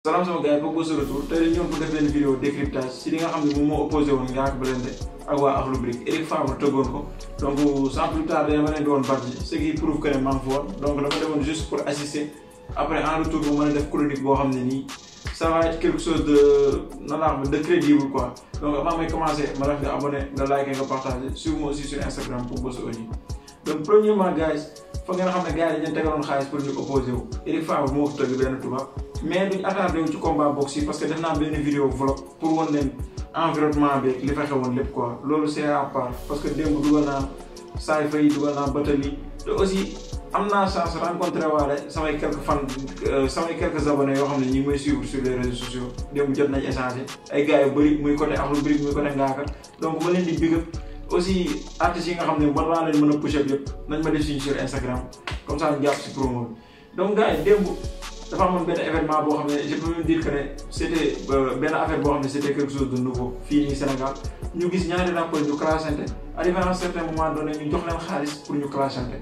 salaam sama gars yi Pogba de retour tey dañu ñëw pour def benn vidéo décryptage si li nga xam ne moom moo opposé woon Ngaaka Blindé ak waa Akhlou Brick Eric Favre tëggoon ko donc sans plus tarder dama leen di woon Badji ce qui prouve que ne maa ngi fa woon donc dama demoon juste pour assister après en retour bu mën a def chronique boo xam ne nii ça va être quelque chose de nan laa xam de crédible quoi donc avant may commencer ma def nga abonné nga like nga partagé suivez-moi aussi sur Instagram Pogba Audio donc premièrement gars fa ngeen xam ne gars yi dañu tegaloon xaalis pour ñu opposé wu Eric Favre moo ko tëgg benn tubaab mais duñ attardé wu ci combat boxe yi parce que def naa benn vidéo vlog pour wan leen environnement bi li fa xewoon lépp quoi loolu c'est à part parce que démb dugal naa saay fay dugal naa batali te aussi am naa chance rencontré waale samay quelques fan samay quelques abonnés yoo xam ne ñi ngi may suivre sur les réseaux sociaux démb jot nañ échanger ay gars yu bëri muy côté Akhlou Brick muy côté Ngaaka donc ma leen di big up aussi artistes yi nga xam ne mën naa leen mën a push up yëpp nañ ma def suñu sur Instagram comme ça ñu jàpp si promo bi donc gars yi démb dafa amoon benn événement boo xam ne je peux même dire que ne c' était benn affaire boo xam ne c' était quelque chose de nouveau fii nii Sénégal ñu gis ñaari rappeurs ñu clashante arrivé à un certain moment donné ñu jox leen xaalis pour ñu clashante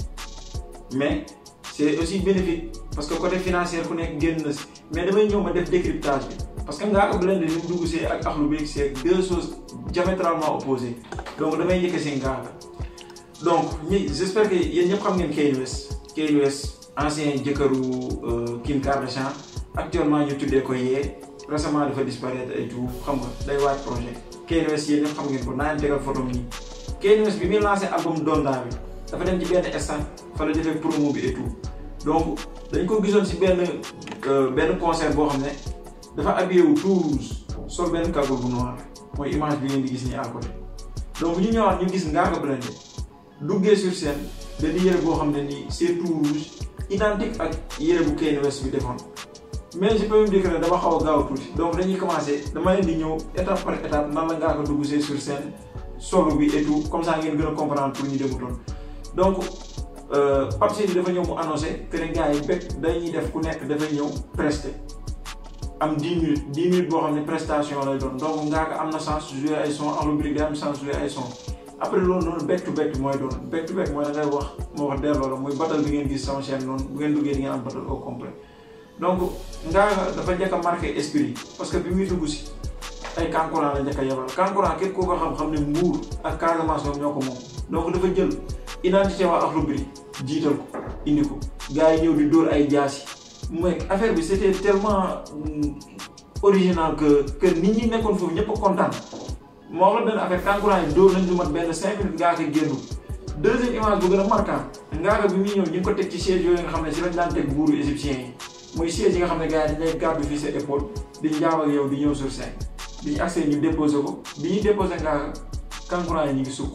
mais c' est aussi bénéfique parce que côté financier ku nekk génn na si mais damay ñëw ma def décryptage bi parce que Ngaaka Blindé ni mu dugg see ak Akhlou Brick c' est deux choses diamétralement opposées donc damay njëkk si Ngaaka donc ñi j' espère que yéen ñëpp xam ngeen Kanye West Kanye West ancien jëkkëru Kim Kardashian actuellement ñu tuddee ko yee récemment dafa disparaître et tout xam nga day waaj projet Kanye West yéen ñëpp xam ngeen ko naa leen tegal photo nii Kanye West bi muy lancé album Donda bi dafa dem ci benn instant fa la defee promo bi et tout donc dañ ko gisoon si benn benn concert boo xam ne dafa habillé wu tout rouge sol benn cagoule bu noir mooy image bi ngeen di gis nii à côté donc ñu ñëwaat ñu gis Ngaaka Blindé duggee sur scène benn yére boo xam ne nii c'est tout rouge identique ak yére bu Kanye West bi defoon mais je peux même dire que dama xaw a gaaw tuuti donc dañuy commencer dama leen di ñëw étape par étape nan la Ngaaka dugg see sur scène solo bi et tout comme ça ngeen gën a comprendre pour ñu demutoon donc Pape Sidi dafa ñëw mu annoncé que ne gars yi bekk dañuy def ku nekk dafay ñëw presté am 10 minutes 10 minutes boo xam ne prestation lay doon donc Ngaaka am na chance jouer ay son Akhlou Brick day am chance jouer ay son après loolu noonu back to back mooy doon back to back mooy da ngay wax moo wax delloo la muy battle bi ngeen gis sama chaîne noonu bu ngeen duggee di ngeen am battle au complet donc Ngaaka dafa njëkk a marqué esprit parce que bi muy dugg si ay kankurang la njëkk a yebal kankurang képp koo ko xam-xam ne Mbour ak Casamance ñoom ñoo ko moom donc dafa jël identité waa Akhlou Brick jiital ko indi ko gars yi ñëw di dóor ay jaasi mais affaire bi c'était tellement original que que nit ñi nekkoon foofu ñëpp a kontaan moo wax la benn affaire kankurang yi dóor nañ lu mat benn cinq minutes Ngaaka génn deuxième image bu gën a marquant Ngaaka bi muy ñëw ñu ngi ko teg ci siège yooyu nga xam ne si lañ daan teg buuru égyptien yi muy siège yi nga xam ne gars yi dañ lay gàddu fii sa épaule di njaaw ak yow di ñëw sur scène bi ñu accès ñu déposé ko bi ñuy déposé Ngaaka kankurang yi ñu ngi sukk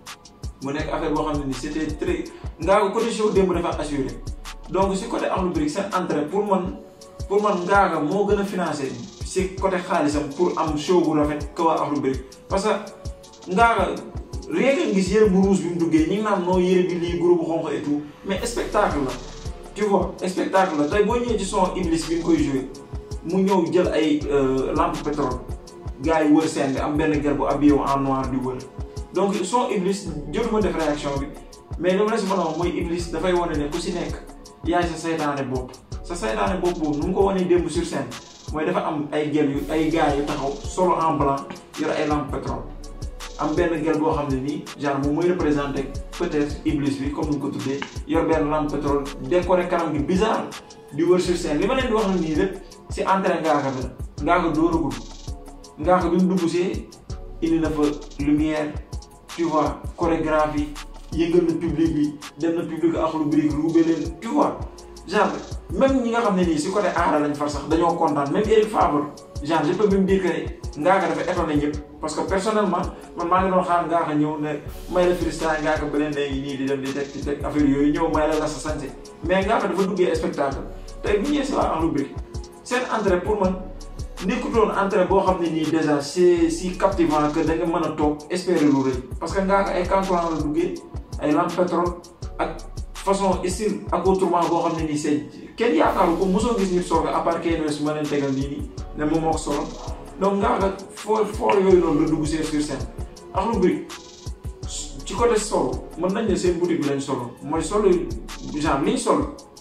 mu nekk affaire boo xam ne ni c'était très Ngaaka côté show démb dafa assuré donc si côté Akhlou Brick seen entrée pour man pour man Ngaaka moo gën a financé si côté xaalisam pour am show bu rafet que waa Akhlou Brick parce que Ngaaka rien que gis yére bu rouge bi mu duggee ñi ngi naan noo yére bi lii groupe bu xonq et tout mais spectacle la tu vois spectacle la tey boo ñëwee ci son Iblis bi nga koy joué mu ñëw jël ay lampe pétrole gars yi wër scène bi am benn gel bu habillé en noir di wër donc son Iblis jotuma def réaction bi mais li ma la si mën a wax mooy Iblis dafay wane ne ku si nekk yaay sa saytaane bopp sa saytaane bopp boobu nu mu ko wanee démb sur scène mooy dafa am ay gel yu ay gars yu taxaw solo en blanc yor ay lampe pétrole am benn gel boo xam ne nii genre moom mooy représenté peut-être Iblis bi comme ni ko tuddee yor benn lampe pétrole décoré kanam gi bizarre di wër sur scène li ma leen di wax nii lépp si entrée Ngaaka bi la Ngaaka dóoragul Ngaaka bi mu dugg see indi na fa lumière tu vois chorégraphie yëngal na public bi dem na public Akhlou Brick ruube leen tu vois genre même ñi nga xam ne nii si côté aara lañ far sax dañoo kontaan même Eric Favre genre je peux même dire que Ngaaka dafa étonné ñëpp parce que personnellement man maa ngi doon xaar Ngaaka ñëw ne may la freestyle Ngaaka Blindé ngi nii di dem di teg di teg affaire yooyu ñëw may la la sa santé mais Ngaaka dafa duggee spectacle tey bu ñëwee si waa Akhlou Brick seen entrée pour man nekkutoon entrée boo xam ne nii déjà c'est si captivant que da nga mën a toog espérer lu rëy parce que Ngaaka ay kankurang la duggee ay lampe pétrole ak façon style accoutrement boo xam ne nii c'est kenn yaakaaru ko mosoo gis nit soog à part Kanye West ma leen tegal nii nii ne moom moo ko solo donc Ngaaka foo foo yooyu noonu la dugg see sur scène Akhlou Brick ci côté solo mën nañ ne seen boutique bi lañ solo mooy solo genre liñ solo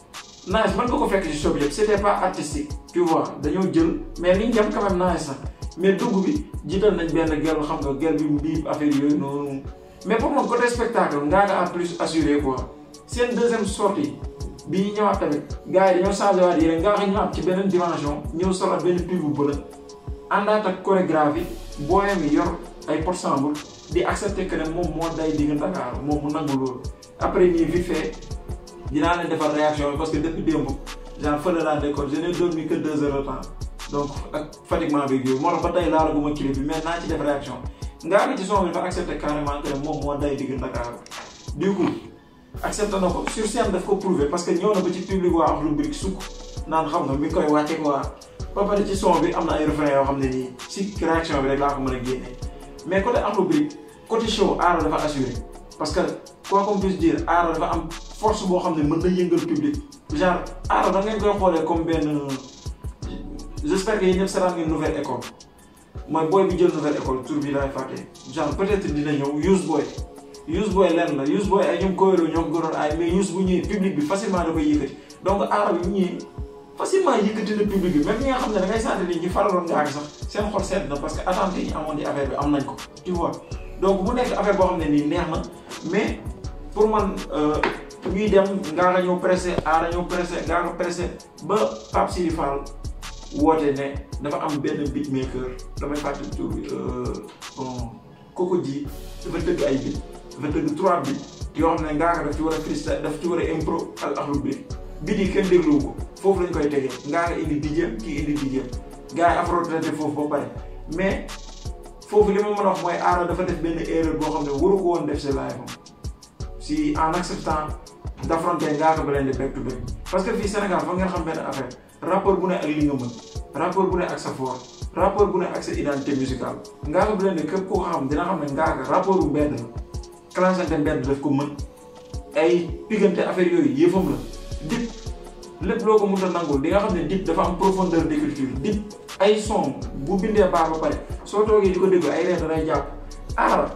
nice man nga ko fekk ci show bi yëpp c'était pas artistique tu vois dañoo jël mais liñ dem quand même nice na mais dugg bi jiital nañ benn gel xam nga gel bi mbiib affaire yooyu noonu mais pour man côté spectacle ngaa nga a plus assuré quoi seen deuxième sortie bi ñu ñëwaat tamit gars yi dañoo changé waat yére ngaa xam ñëwaat ci beneen dimension ñëw solo benn pub bu bëla àndaat ak chorégraphie booyam yi yor ay porsemble di accepter que ne moom moo day digg Dakar moom mu nangu loolu après nii vite fait dinaa leen defar réaction bi parce que depuis démb genre fële laa nekkoon je n'ai dormi que deux heures de temps donc ak fatiguement bi yooyu moo tax ba tey laalaguma clip bi mais naa ci def réaction ngaa ngi ci son bi dafa accepter carrément que ne moom moo day digg Dakar du coup accepté na ko sur scène daf ko prouver parce que ñëw na ba ci public waa Akhlou Brick sukk naan xam nga mi ngi koy wàcce quoi ba pare ci son bi am na ay refrain yoo xam ne nii si réaction bi rek laa ko mën a génne mais côté Akhlou Brick côté show aara dafa assuré parce que quoi qu'on puisse dire aara dafa am force boo xam ne mën na yëngal public genre aara da ngeen koy xoolee comme benn j'espère que yéen ñëpp seetaan ngeen nouvelle école mooy booy bi jël nouvelle école tur bi laay fàtte genre peut-être dina ñëw use boy use boy lenn la use boy ay ñoom koyro ñoom gënoon ay mais use bu ñëwee public bi facilement da koy yëkkati donc aara bi bu ñëwee facilement yëkkati na public bi même ñi nga xam ne da ngay sentir ni ñi faraloon ngaa sax seen xol sedd na parce que attente yi ñu amoon di affaire bi am nañ ko tu vois donc mu nekk affaire boo xam ne nii neex na mais pour man ñuy dem ngaa nga ñëw pressé aara ñëw pressé ngaa nga pressé ba Pape Sidi Fall woote ne dafa am benn beatmaker damay fàttali tur bi bon koko ji dafa tëgg ay beat dafa tëgg trois beat yoo xam ne ngaa nga daf ci war a freestyle daf ci war a impro ak Akhlou Brick beat yi kenn dégluwu ko foofu lañ koy tegee ngaa nga indi dijeem kii indi dijeem gars yi afro traité foofu ba pare mais foofu li ma mën a wax mooy aara dafa def benn erreur boo xam ne waru ko woon def si live am si en acceptant d'affronter ngaa ko Blindé back to back parce que fii Sénégal foog ngeen xam benn affaire rapport bu ne ak li nga mën rapport bu ne ak sa fort rapport bu ne ak sa identité musicale ngaa ko Blindé képp koo xam dina xam ne ngaa ko rapport bu mbedd la clansante mbedd daf ko mën ay pigante affaire yooyu yëfam la dip lépp loo ko mënta nangul di nga xam ne dip dafa am profondeur d'écriture dip ay son bu bindee baax ba pare soo toogee di ko déglu ay reen danay jàpp aara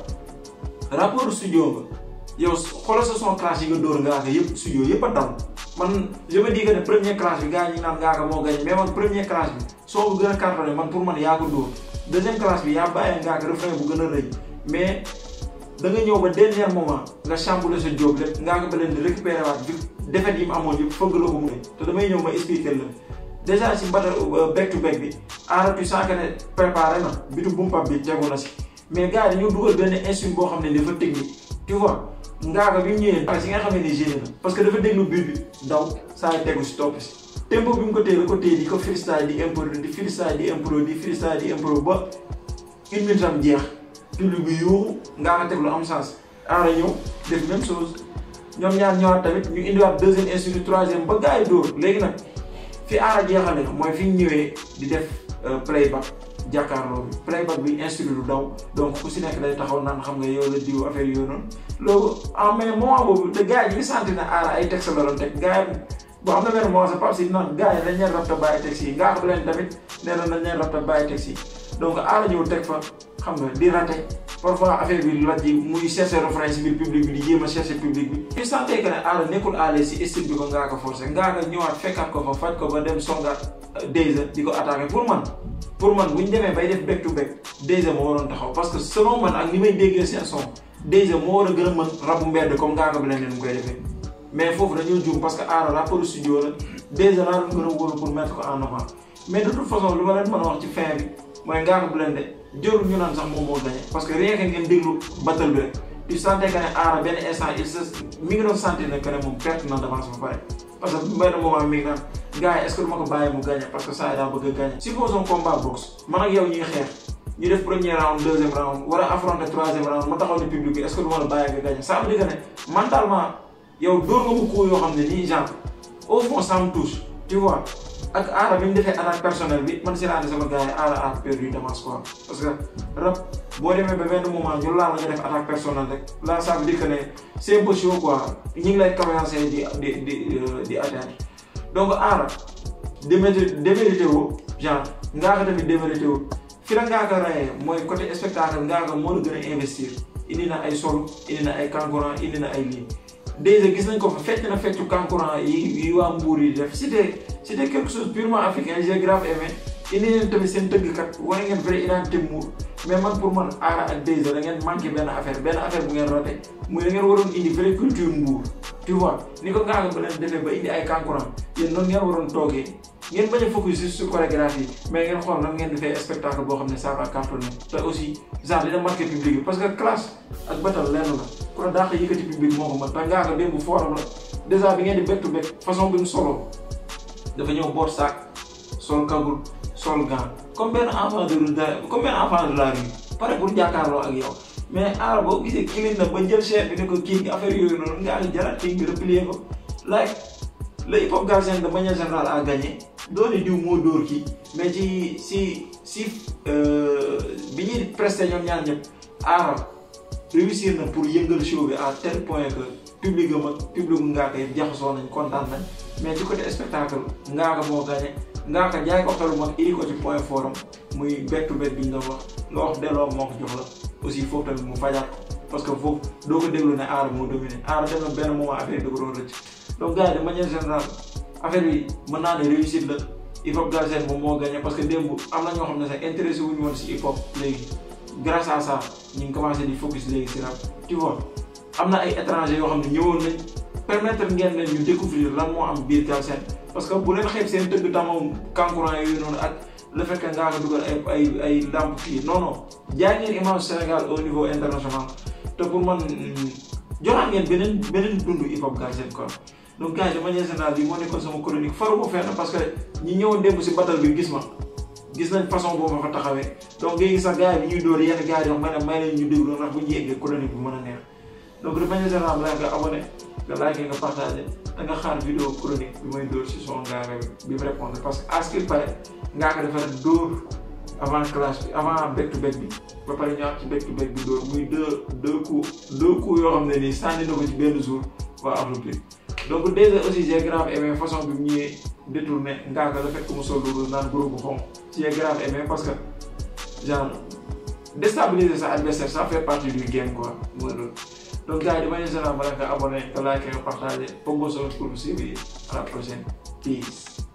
rapport studio nga yow xoolal sa son classe yi nga dóor ngaa ko yëpp studio yëpp a dal man je me dis que ne première classe bi gars ñi naan ngaa ko moo gañ mais man première classe bi soo bu gën a cartonné man pour man yaa ko dóor deuxième classe bi yaa bàyyee ngaa ko refrain bu gën a rëy mais da nga ñëw ba dernier moment nga chamboulé sa jóob lépp ngaa ko ba leen di récupérer waat bi defet yi mu amoon yëpp fëgg la ko mu te damay ñëw ma expliquer la déjà si mbata back to back bi aara tu sens que ne préparé na bitu bumpab bi tegu na si mais gars yi dañoo dugal benn instrument boo xam ne dafa technique tu vois ngaaga bi mu ñëwee pare si nga xam ne génne na parce que dafa déglu biir bi daw saa yi tegu si topp si tempo bi mu ko téye da ko téye di ko freestyle di impro di freestyle di impro di freestyle di impro ba une minute am jeex public bi yuuxu ngaaga teg lu am sens aara ñëw def même chose ñoom ñaar ñëwaat tamit ñu indiwaat deuxième instrument troisième ba gars yi dóor léegi nag fi aara jeexale mooy fi ñu ñëwee di def playback jàkkaarloo bi playback bi instrument du daw donc ku si nekk day taxaw naan xam nga yow la diw affaire yooyu noonu loolu en mais moment boobu te gars yi ñu ngi sentir ne aara ay texte la doon teg gars yi boo xam ne benn moment sa Pape si naan gars yi dañ leen rabta bàyyi texte yi ngaa xam leen tamit nee na dañ leen rabta bàyyi texte yi donc aara ñëw teg fa xam nga di raté parfois affaire bi laj yi muy chercher refrain si biir public bi di jéem a chercher public bi tu sentais que ne aara nekkul à l'aise si style bi ko ngaa ko forcé ngaa ko ñëwaat fekkaat ko fa faj ko ba dem songaat Dayza di ko attaqué pour man pour man bu ñu demee bay def back to back Dayza moo waroon taxaw parce que selon man ak ni may déggee seen son Dayza moo war a gën a mën rabu mbedd comme ngaa ko Blindé mu koy defee mais foofu dañoo juum parce que aara rapport studio la Dayza laa doon gën a wóolu pour mettre ko en avant mais de toute façon lu ma leen mën a wax ci fin bi mooy ngaa ko Blindé jërul ñu naan sax moom moo gagné parce que rien que ngeen déglu battle bi rek tu sentais que ne aara benn instant il se mi ngi doon sentir ne que ne moom perte na d'avance ba pare parce que benn moment mi ngi naan gars yi est ce que du ma ko bàyyi mu gagné parce que saa yi daa bëgg a gagné. supposons combat boxe man ak yow ñuy xeex ñu def premier round deuxième round war a affronter troisième round ma taxaw ni public bi est ce que du ma la bàyyi nga gagné ça veut dire que ne mentalement yow dóor nga mu ko yoo xam ne nii genre au fond ça me touche tu vois. ak aara bi mu defee attaque personnelle bi man si laa ne sama gars yi aara a perdu d'avance quoi parce que rap boo demee ba benn moment ñu laal nga def attaque personnelle rek là ça veut dire que ne c'est un peu chaud quoi ñu ngi lay commencer di di di di atteindre donc aara démérité démérité woo genre ngaa ko tamit démérité woo fi la ngaa ko rayee mooy côté spectacle ngaa ko moo la gën a investir indi na ay sol indi na ay kangourang indi na ay lii déjà gis nañ ko fa fecc na feccu kankuran yi yi waa Mbour yi def c'était c'était quelque chose purement africain j'ai grave aimé indi leen tamit seen tëggkat wane ngeen vraie identité Mbour mais man pour man aara ak déjà da ngeen manqué benn affaire benn affaire bu ngeen raté muy da ngeen waroon indi vraie culture Mbour tu vois ni ko ngaa ba leen defee ba indi ay kankuran yéen noonu ngeen waroon toogee ngeen bañ a focus juste sur chorégraphie mais ngeen xool nan ngeen defee spectacle boo xam ne ça va cartonner te aussi genre dina marqué public bi parce que classe ak batal lenn la ku la dàq yëkkati public moo ko mën te ngaa ko démb fooram la dèjà bi ngeen di bektu bek façon bi mu solo dafa ñëw boot saak sol kagul sol gant comme benn enfant de rue comme benn enfant de la rue pare pour jàkkaarloo ak yow mais aara boo gisee kilin na ba jël chaîne bi ne ko kii affaire yooyu noonu ngaa ngi jaraat kii bi replier ko like le hip hop galsen de manière générale a gagné doone diw moo dóor kii mais ci si si bi ñuy presté ñoom ñaar ñëpp aara réussir na pour yëngal show bi à tel point que public am ak public ngaa ko yëpp jaxasoo nañ kontaan nañ mais ci côté spectacle ngaa ko moo gagné ngaa ko jaay ko xelu mag iri ko ci point fort am muy bettu bet bi ñu doon wax nga wax delloo moo ko jox la aussi foofu tamit mu fajaat parce que foofu doo ko déglu ne aara moo dominé aara dem na benn moment affaire da ko doon rëcc donc gars yi de manière générale affaire bi mën naa ne réussite la hip hop galsen moom moo gagné parce que démb am na ñoo xam ne sax intéressé wuñu woon si hip hop léegi grâce à ça ñu ngi commencé di focus léegi si rap tu vois am na ay étrangers yoo xam ne ñëwoon nañ permettre ngeen leen ñu découvrir lan moo am biir galsen parce que bu leen xeeb seen tëgg tamam kankurang yooyu noonu ak le fait que ngaa ko dugal ay ay ay lamp kii non non jaay ngeen image Sénégal au niveau international te pour man joxaat ngeen beneen beneen dund hip hop galsen quoi donc gars yi de manière générale bi moo nekkoon sama chronique faruma fenn parce que ñi ñëwoon démb si battle bi gis ma gis nañ façon boobu ma fa taxawee donc ngay gis sax gars yi bi ñuy dóor yenn gars yi wax ma ne may leen ñu déglu ndax bu ñu yeggee chronique bi mën a neex donc de manière générale la nga abonné nga like nga partagé da nga xaar vidéo chronique bi may dóor si son ngaa bi mu répondre parce que à ce qu'il paraît ngaa ko dafa dóor avant clash bi avant back to back bi ba pare ñëwaat ci back to back bi dóor muy deux deux coups deux coups yoo xam ne nii sànni na ko ci benn jour waa Afrobeat donc déjà aussi j'ai grave aimé façon bi mu ñëwee détourné ngaa ko la fekk mu sol loolu naan groupe bu xonq j'ai grave aimé parce que genre déstabiliser sa adversaire ça fait partie du game quoi mooy loolu donc gars yi de manière générale ma nga abonné nga like nga partagé pour nga pour suivre à la prochaine peace